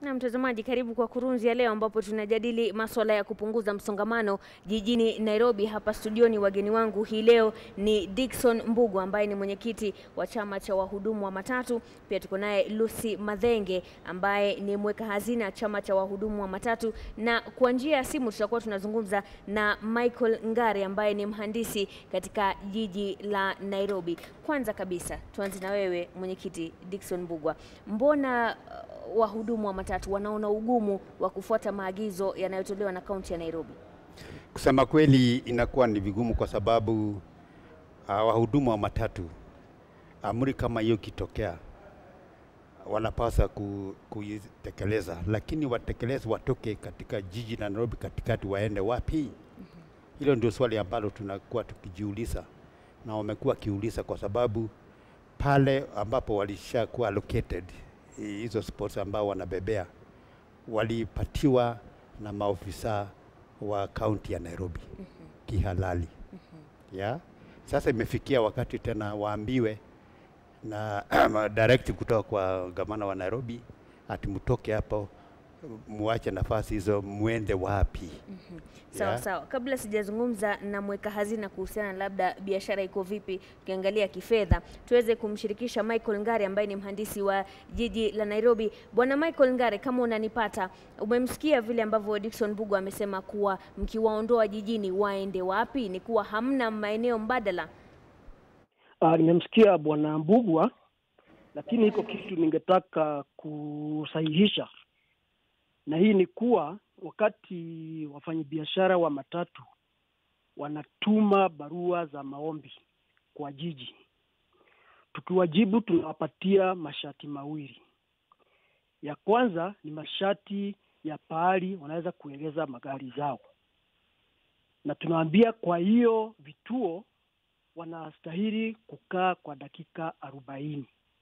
Na mtazamaji, karibu kwa kurunzi ya leo, ambapo tunajadili masuala ya kupunguza msongamano jijini Nairobi. Hapa studioni wageni wangu hii leo ni Dickson Mbugu ambaye ni mwenyekiti wa chama cha wahudumu wa matatu. Pia tuko naye Lucy Madhenge ambaye ni mweka hazina chama cha wahudumu wa matatu, na kwa njia ya simu tutakuwa tunazungumza na Michael Ngare ambaye ni mhandisi katika jiji la Nairobi. Kwanza kabisa tuanze na wewe mwenyekiti Dickson Mbugwa, mbona uh, wahudumu wa matatu wanaona ugumu wa kufuata maagizo yanayotolewa na kaunti ya Nairobi? Kusema kweli inakuwa ni vigumu kwa sababu uh, wahudumu wa matatu amri kama hiyo ikitokea wanapaswa ku, kuitekeleza, lakini watekeleze watoke katika jiji la Nairobi katikati, waende wapi? Hilo ndio swali ambalo tunakuwa tukijiuliza na wamekuwa wakiuliza, kwa sababu pale ambapo walishakuwa allocated hizo sports ambao wanabebea walipatiwa na maofisa wa kaunti ya Nairobi kihalali ya sasa imefikia wakati tena waambiwe na direct kutoka kwa gavana wa Nairobi ati mtoke hapo muache nafasi hizo muende wapi? Sawa Yeah. sawa, kabla sijazungumza na mweka hazina kuhusiana na labda biashara iko vipi ukiangalia kifedha, tuweze kumshirikisha Michael Ngare ambaye ni mhandisi wa jiji la Nairobi. Bwana Michael Ngare, kama unanipata, umemsikia vile ambavyo Dickson Mbugu amesema kuwa mkiwaondoa jijini waende wapi? Ni kuwa hamna maeneo mbadala. Uh, nimemsikia bwana Mbugwa, lakini iko kitu ningetaka kusahihisha, na hii ni kuwa wakati wafanyabiashara wa matatu wanatuma barua za maombi kwa jiji, tukiwajibu tunawapatia masharti mawili. Ya kwanza ni masharti ya pahali wanaweza kuegeza magari zao, na tunawaambia kwa hiyo vituo wanastahili kukaa kwa dakika arobaini.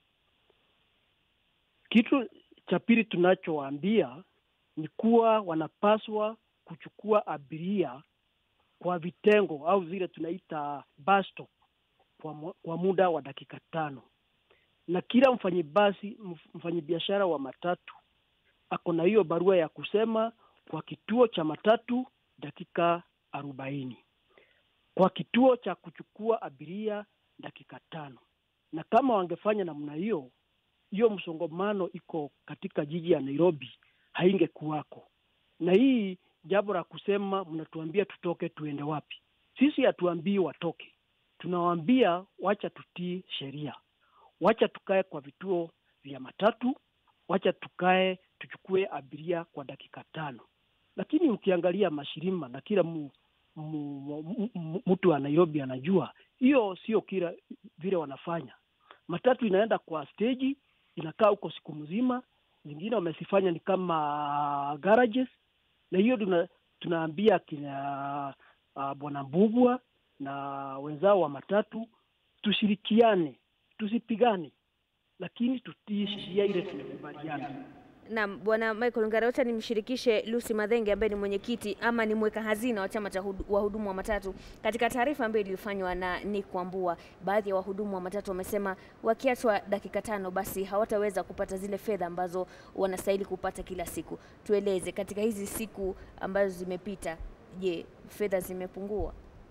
Kitu cha pili tunachowaambia ni kuwa wanapaswa kuchukua abiria kwa vitengo au zile tunaita bus stop kwa, mu- kwa muda wa dakika tano, na kila mfanyibasi mfanyibiashara wa matatu ako na hiyo barua ya kusema kwa kituo cha matatu dakika arobaini kwa kituo cha kuchukua abiria dakika tano. Na kama wangefanya namna hiyo, hiyo msongamano iko katika jiji ya Nairobi haingekuwako. Na hii jambo la kusema mnatuambia tutoke, tuende wapi? Sisi hatuambii watoke, tunawaambia wacha tutii sheria, wacha tukae kwa vituo vya matatu, wacha tukae tuchukue abiria kwa dakika tano. Lakini ukiangalia mashirima na kila mu, mu- mu- mu- mtu wa Nairobi anajua hiyo sio kila vile wanafanya. Matatu inaenda kwa steji, inakaa huko siku mzima, zingine wamesifanya ni kama garages, na hiyo tuna, tunaambia kina uh, bwana Mbugwa na wenzao wa matatu tushirikiane, tusipigane, lakini tutii sheria ile tumekubaliana. Naam, bwana Michael Ngare, wacha nimshirikishe Lucy Madhenge ambaye ni mwenyekiti ama ni mweka hazina wa chama cha hudu- wahudumu wa matatu. Katika taarifa ambayo ilifanywa na Nick Wambua, baadhi ya wahudumu wa matatu wamesema wakiachwa dakika tano basi hawataweza kupata zile fedha ambazo wanastahili kupata kila siku. Tueleze katika hizi siku ambazo zimepita, je, fedha zimepungua?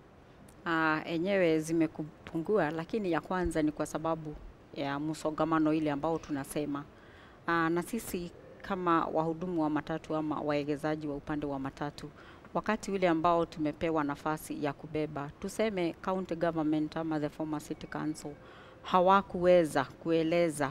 Ah, enyewe zimepungua, lakini ya kwanza ni kwa sababu ya msongamano ile ambao tunasema. Ah, na sisi kama wahudumu wa matatu ama waegezaji wa upande wa matatu, wakati ule ambao tumepewa nafasi ya kubeba, tuseme county government ama the former city council hawakuweza kueleza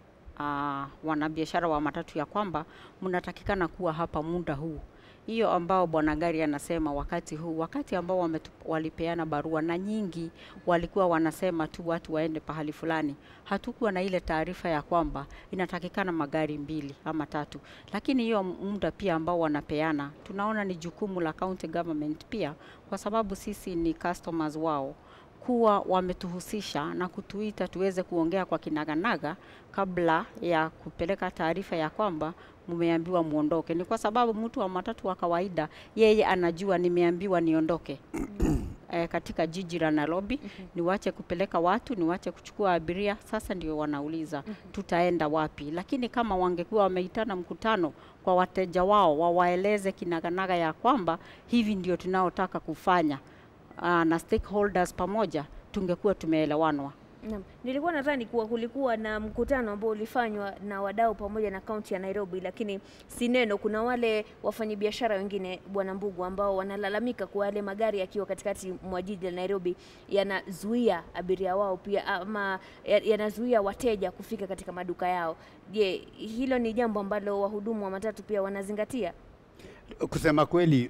uh, wanabiashara wa matatu ya kwamba mnatakikana kuwa hapa muda huu hiyo ambao bwana gari anasema wakati huu wakati ambao wametu, walipeana barua na nyingi walikuwa wanasema tu watu waende pahali fulani hatukuwa na ile taarifa ya kwamba inatakikana magari mbili ama tatu lakini hiyo muda pia ambao wanapeana tunaona ni jukumu la county government pia kwa sababu sisi ni customers wao kuwa wametuhusisha na kutuita tuweze kuongea kwa kinaganaga kabla ya kupeleka taarifa ya kwamba mmeambiwa muondoke. Ni kwa sababu mtu wa matatu wa kawaida yeye anajua nimeambiwa niondoke. eh, katika jiji la Nairobi niwache kupeleka watu, niwache kuchukua abiria. Sasa ndio wanauliza tutaenda wapi? Lakini kama wangekuwa wameitana mkutano kwa wateja wao, wawaeleze kinaganaga ya kwamba hivi ndio tunaotaka kufanya uh, na stakeholders pamoja, tungekuwa tumeelewanwa. Naam. Nilikuwa nadhani kuwa kulikuwa na mkutano ambao ulifanywa na wadau pamoja na kaunti ya Nairobi, lakini si neno. Kuna wale wafanyabiashara wengine, Bwana Mbugu, ambao wanalalamika kuwa yale magari yakiwa katikati mwa jiji la Nairobi yanazuia abiria wao pia ama ya- yanazuia wateja kufika katika maduka yao. Je, hilo ni jambo ambalo wahudumu wa matatu pia wanazingatia? Kusema kweli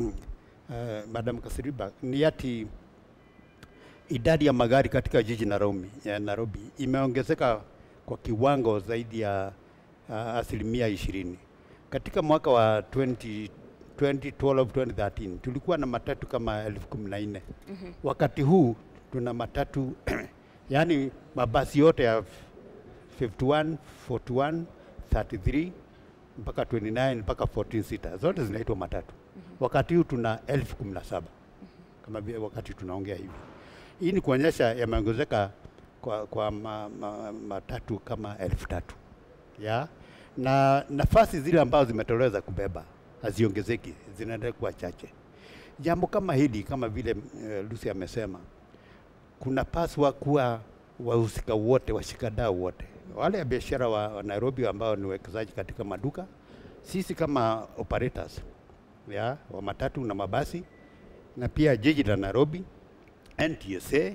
uh, Madam Kasiriba, ni ati idadi ya magari katika jiji Nairobi, ya Nairobi imeongezeka kwa kiwango zaidi ya uh, asilimia ishirini. Katika mwaka wa 20, 2012 2013 tulikuwa na matatu kama elfu kumi na nne. Wakati huu tuna matatu yaani mabasi yote ya 51, 41, 33 mpaka 29 mpaka 14 sita zote zinaitwa matatu. Wakati huu tuna elfu kumi na saba kama vile wakati tunaongea hivi. Hii ni kuonyesha yameongezeka kwa, kwa ma, ma, matatu kama elfu tatu ya na nafasi zile ambazo zimetolewa za kubeba haziongezeki, zinaendelea kuwa chache. Jambo kama hili kama vile uh, Lucy amesema, kunapaswa kuwa wahusika wote, washikadau wote, wale ya biashara wa, wa Nairobi ambao ni wawekezaji katika maduka, sisi kama operators ya wa matatu na mabasi, na pia jiji la Nairobi, NTSA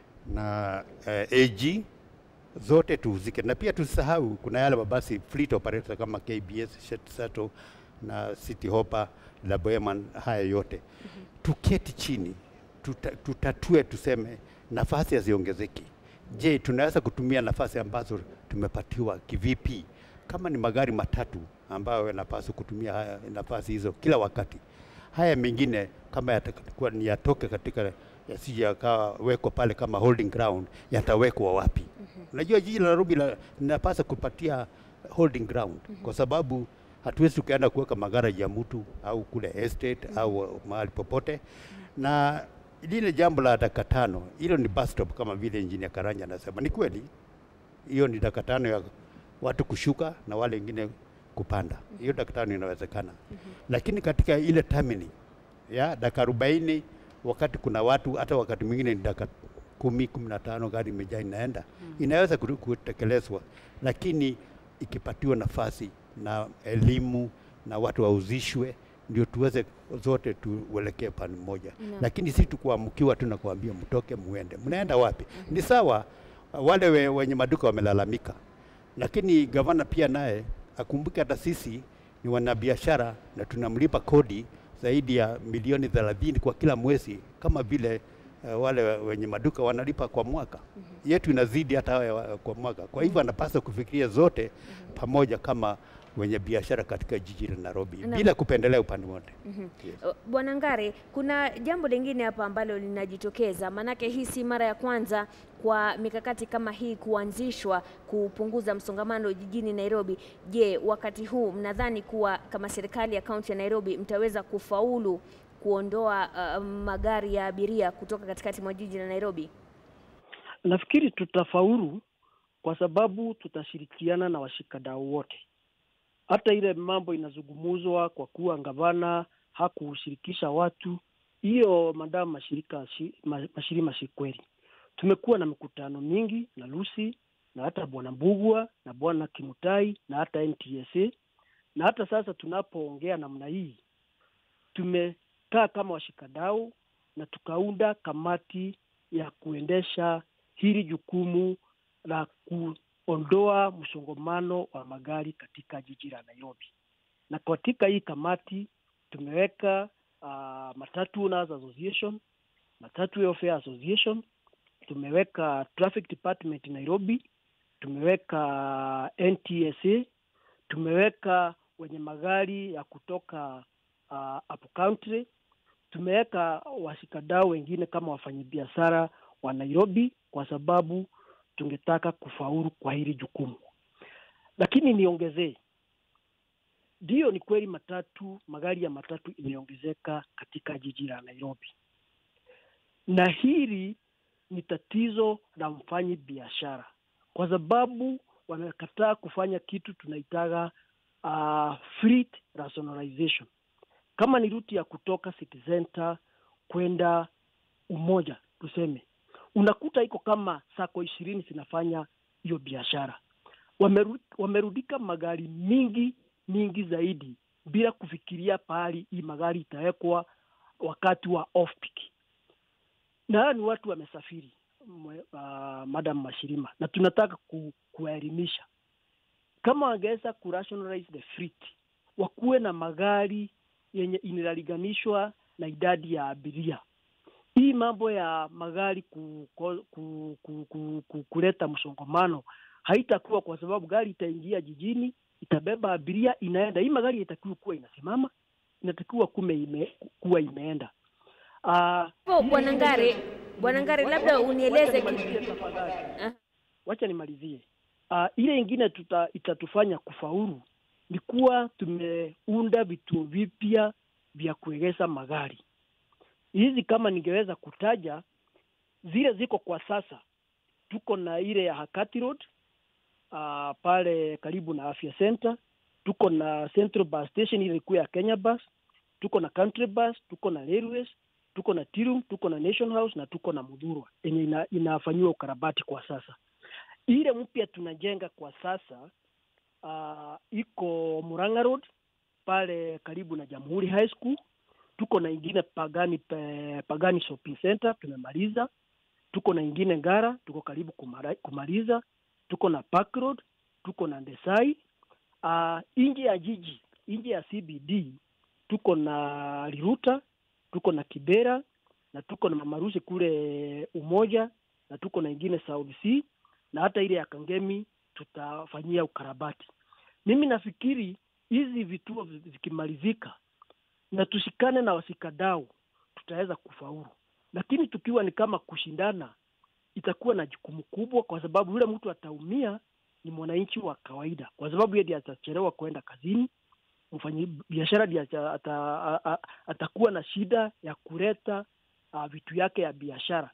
na uh, AG zote tuhusike, na pia tusisahau kuna yale mabasi fleet operator kama KBS, Shuttle na City Hopper na Boeman, haya yote tuketi chini tuta, tutatue, tuseme nafasi haziongezeki. Je, tunaweza kutumia nafasi ambazo tumepatiwa kivipi? Kama ni magari matatu ambayo yanapaswa kutumia haya nafasi hizo kila wakati, haya mengine kama yatakuwa ni yatoke katika yasije yakawa weko pale kama holding ground, yatawekwa wapi? Unajua jiji la Nairobi la- linapaswa kupatia holding ground kwa sababu hatuwezi tukaenda kuweka magaraji ya mtu au kule estate au mahali popote. Na lile jambo la dakika tano, hilo ni bus stop kama vile engineer Karanja anasema, ni kweli hiyo ni dakika tano ya watu kushuka na wale wengine kupanda. Hiyo dakika tano inawezekana, lakini katika ile termini ya dakika arobaini wakati kuna watu, hata wakati mwingine ni dakika kumi kumi na tano gari imejaa inaenda, inaweza kuru- kutekelezwa, lakini ikipatiwa nafasi na elimu na watu wauzishwe, ndio tuweze zote tuelekee pande moja Naam. lakini si tukuamkiwa tu na kuambia mtoke muende, mnaenda wapi? Ni sawa, wale we, wenye maduka wamelalamika, lakini gavana pia naye akumbuke hata sisi ni wanabiashara na tunamlipa kodi zaidi ya milioni thelathini kwa kila mwezi, kama vile uh, wale wenye maduka wanalipa kwa mwaka. Yetu inazidi hata hawa wa- kwa mwaka. Kwa hivyo anapaswa kufikiria zote pamoja kama wenye biashara katika jiji la Nairobi Naam. bila kupendelea upande wote. Yes. Uh, Bwana Ngare, kuna jambo lingine hapa ambalo linajitokeza, maanake hii si mara ya kwanza kwa mikakati kama hii kuanzishwa kupunguza msongamano jijini Nairobi. Je, wakati huu mnadhani kuwa kama serikali ya kaunti ya Nairobi mtaweza kufaulu kuondoa uh, magari ya abiria kutoka katikati mwa jiji la Nairobi? Nafikiri tutafaulu kwa sababu tutashirikiana na washikadau wote. Hata ile mambo inazungumuzwa kwa kuwa gavana hakushirikisha watu, hiyo madamu mashirika shi- ma- mashirima si kweli. Tumekuwa na mikutano mingi na Lucy na hata bwana Mbugua na bwana Kimutai na hata NTSA na hata sasa tunapoongea namna hii tumekaa kama washikadau na tukaunda kamati ya kuendesha hili jukumu la kuondoa msongamano wa magari katika jiji la Nairobi. Na katika hii kamati tumeweka uh, Matatu Owners Association, Matatu Welfare Association, tumeweka Traffic Department Nairobi, tumeweka NTSA, tumeweka wenye magari ya kutoka uh, up country, tumeweka washikadau wengine kama wafanyabiashara wa Nairobi kwa sababu tungetaka kufaulu kwa hili jukumu. Lakini niongezee, ndiyo, ni kweli matatu, magari ya matatu imeongezeka katika jiji la Nairobi, na hili ni tatizo la mfanyi biashara, kwa sababu wamekataa kufanya kitu tunaitaga uh, fleet rationalization. Kama ni ruti ya kutoka city center kwenda Umoja tuseme, unakuta iko kama sako ishirini zinafanya hiyo biashara. Wameru, wamerudika magari mingi mingi zaidi bila kufikiria pahali hii magari itawekwa wakati wa off peak. Na hawa ni watu wamesafiri, uh, Madam Mashirima, na tunataka ku, kuwaelimisha kama wangeweza ku rationalize the fleet, wakuwe na magari yenye inaliganishwa na idadi ya abiria. Hii mambo ya magari ku, ku, ku, ku, ku, ku, kuleta msongamano haitakuwa, kwa sababu gari itaingia jijini, itabeba abiria, inaenda. Hii magari haitakiwa kuwa inasimama, inatakiwa kume ime, kuwa imeenda. Uh, Bwana Ngare, Bwana Ngare, labda unieleze uh, wacha nimalizie. Uh, ile ingine tuta, itatufanya kufaulu ni kuwa tumeunda vituo vipya vya kuegeza magari. Hizi kama ningeweza kutaja zile ziko kwa sasa, tuko na ile ya Hakati Road uh, pale karibu na Afya Center, tuko na Central Bus Station ile ilikuwa ya Kenya Bus, tuko na Country Bus, tuko na Railways, tuko na Tirum, tuko na Nation House na tuko na Mudhurwa yenye ina, inafanyiwa ukarabati kwa sasa. Ile mpya tunajenga kwa sasa uh, iko Murang'a Road pale karibu na Jamhuri High School. Tuko na ingine Pagani pe, Pagani Shopping Center tumemaliza. Tuko na ingine Ngara, tuko karibu kumara, kumaliza. Tuko na Park Road, tuko na Ndesai. Uh, nje ya jiji, nje ya CBD tuko na Liruta, tuko na Kibera na tuko na Mamarusi kule Umoja na tuko na ingine South C na hata ile ya Kangemi tutafanyia ukarabati. Mimi nafikiri hizi vituo vikimalizika na tushikane na wasikadau, tutaweza kufaulu, lakini tukiwa ni kama kushindana, itakuwa na jukumu kubwa, kwa sababu yule mtu ataumia ni mwananchi wa kawaida, kwa sababu yeye ndiye atachelewa kwenda kazini. Mfanyi biashara ndiye ata, atakuwa na shida ya kuleta uh, vitu yake ya biashara.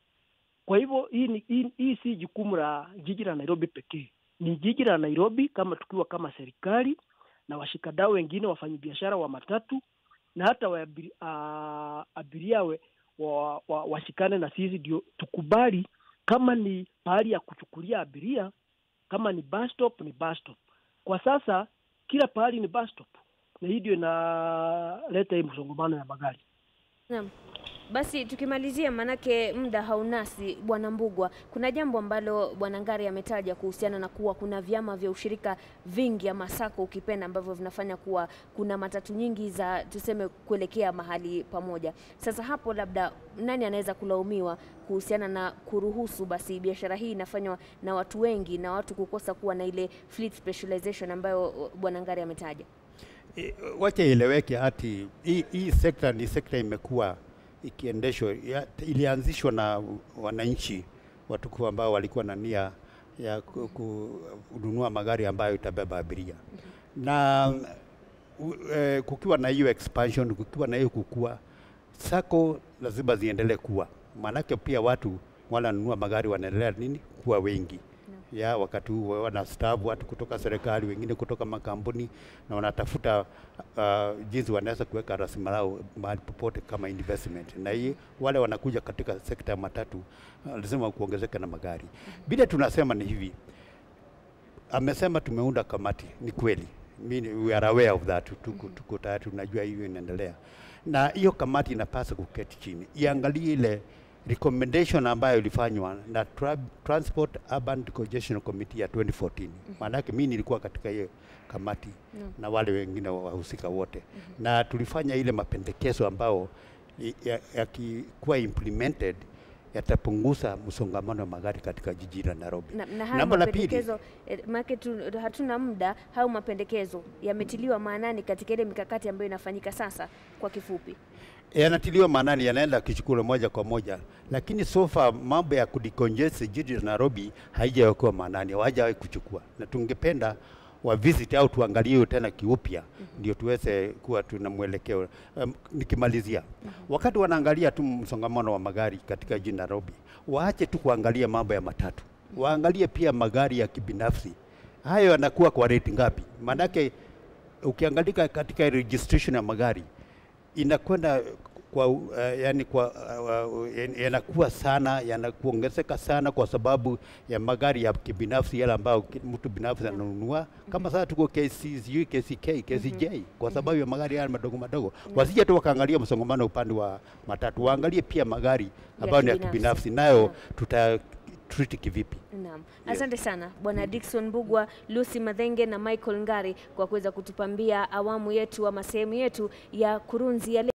Kwa hivyo hii, ni, hii, hii si jukumu la jiji la Nairobi pekee, ni jiji la Nairobi kama tukiwa kama serikali na washikadau wengine, wafanyabiashara wa matatu na hata wa, uh, abiria we, wa, wa, washikane na sisi, ndio tukubali kama ni pahali ya kuchukulia abiria, kama ni bus stop, ni bus stop. Kwa sasa kila pahali ni bus stop, na hii ndio inaleta hii msongamano ya magari. Naam. Basi tukimalizia, manake muda haunasi, Bwana Mbugwa, kuna jambo ambalo Bwana Ngari ametaja kuhusiana na kuwa kuna vyama vya ushirika vingi ama sako ukipenda, ambavyo vinafanya kuwa kuna matatu nyingi za tuseme kuelekea mahali pamoja. Sasa hapo labda nani anaweza kulaumiwa kuhusiana na kuruhusu basi biashara hii inafanywa na watu wengi na watu kukosa kuwa na ile fleet specialization ambayo Bwana Ngari ametaja? E, wacha ieleweke hati hii, hii sekta ni sekta imekuwa ikiendeshwa ilianzishwa na wananchi watukufu ambao walikuwa na nia ya kununua magari ambayo itabeba abiria na u, e, kukiwa na hiyo expansion, kukiwa na hiyo kukua, sako lazima ziendelee kuwa, maanake pia watu wananunua magari wanaendelea nini kuwa wengi ya wakati huu wanastaafu watu kutoka serikali, wengine kutoka makampuni, na wanatafuta uh, jinsi wanaweza kuweka rasilimali mahali popote kama investment, na hii wale wanakuja katika sekta ya matatu uh, lazima kuongezeka na magari. Bila tunasema ni hivi, amesema tumeunda kamati, ni kweli, we are aware of that, tuko, tuko tayari, tunajua hiyo inaendelea, na hiyo kamati inapaswa kuketi chini iangalie ile recommendation ambayo ilifanywa na tra Transport Urban Congestion Committee ya 2014. Maanake mimi nilikuwa katika hiyo kamati No. na wale wengine wahusika wote na tulifanya ile mapendekezo ambao yakikuwa ya implemented yatapunguza msongamano wa magari katika jiji la Nairobi. Na, na hayo Jambo la pili, mapendekezo eh, maana tu, hatuna muda. Hayo mapendekezo yametiliwa maanani katika ile mikakati ambayo inafanyika sasa. Kwa kifupi, yanatiliwa maanani, yanaenda kichukula moja kwa moja, lakini so far mambo ya kudicongest jiji la Nairobi haijawekewa maanani, hawajawahi kuchukua, na tungependa wa visit au tuangalie hiyo tena kiupya ndio tuweze kuwa tuna mwelekeo. Um, nikimalizia wakati wanaangalia tu msongamano wa magari katika jiji Nairobi, waache tu kuangalia mambo ya matatu, waangalie pia magari ya kibinafsi. Hayo yanakuwa kwa rate ngapi? Maanake ukiangalika katika registration ya magari inakwenda kwa uh, yani kwa uh, uh, yanakuwa sana yanakuongezeka sana kwa sababu ya magari ya kibinafsi yale ambayo ki- mtu binafsi ananunua kama sasa tuko KC sijui KCK KCJ kwa sababu ya magari haya madogo madogo wasije tu wakaangalia msongamano upande wa matatu waangalie pia magari ambayo ni ya kibinafsi. kibinafsi nayo Yeah. tuta treat kivipi Naam, asante sana Bwana Dickson Mbugwa, Lucy Madhenge na Michael Ngari kwa kuweza kutupambia awamu yetu ama sehemu yetu ya kurunzi ya leo.